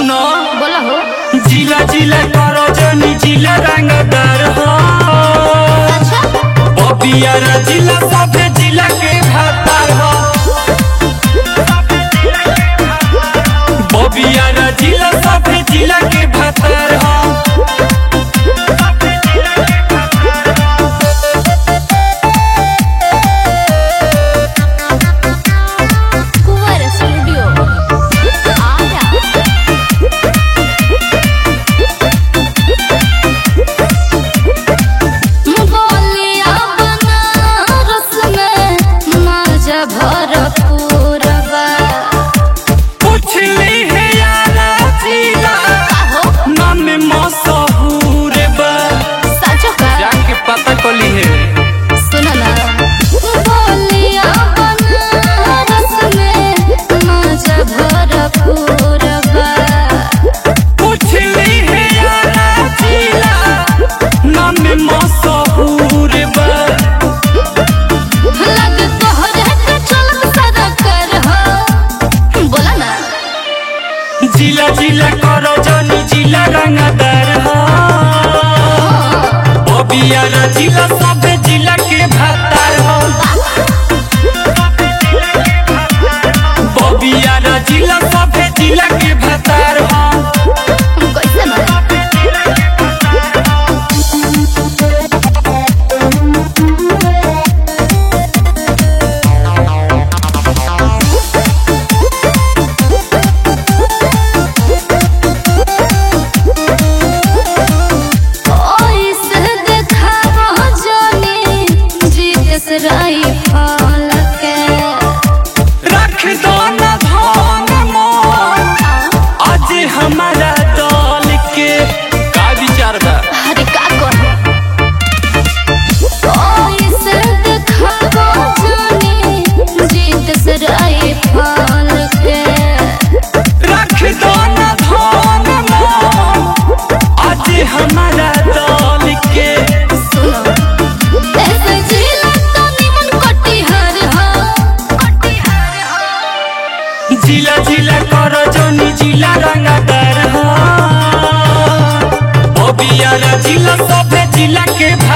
सुनो बोला हो जिला जिला करो जनी जिला रंगदार हो अच्छा बबियारा जिला सभे जिला के भातार हो बबियारा जिला सभे जिला के भातार हो कुंवर स्टूडियो आरा बोलिया बनारस में मजा भरपूर बा पुछली है यारा जिला हो नाम मशहूर बा साचो का जाके पता कली है सुनो ना बोलिया बनारस में मजा भरपूर बा पुछली है यारा जिला नाम मशहूर बा लग तोहरे के चलत सदा कर हो बोला ना जिला जिला करो जनी जिला रंगदार हो बबियारा जिला सभे जिला के भातार हो बबियारा जिला सभे जिला के भातार हो कैसे मारे ओइसे देखावा जानी जीतेस राई फल के रख दो न धन मन आज हमारा दल के का विचार बा अरे का कहे ओइसे देखावा जानी जीतेस राई फल के रख दो न धन मन आज हमारा दल के सुनो ऐसे जिला तो निमन कटिहार हो कटिहार हो जिला जिला करो जनी जिला रंगदार हो बबियारा जिला सभे जिला के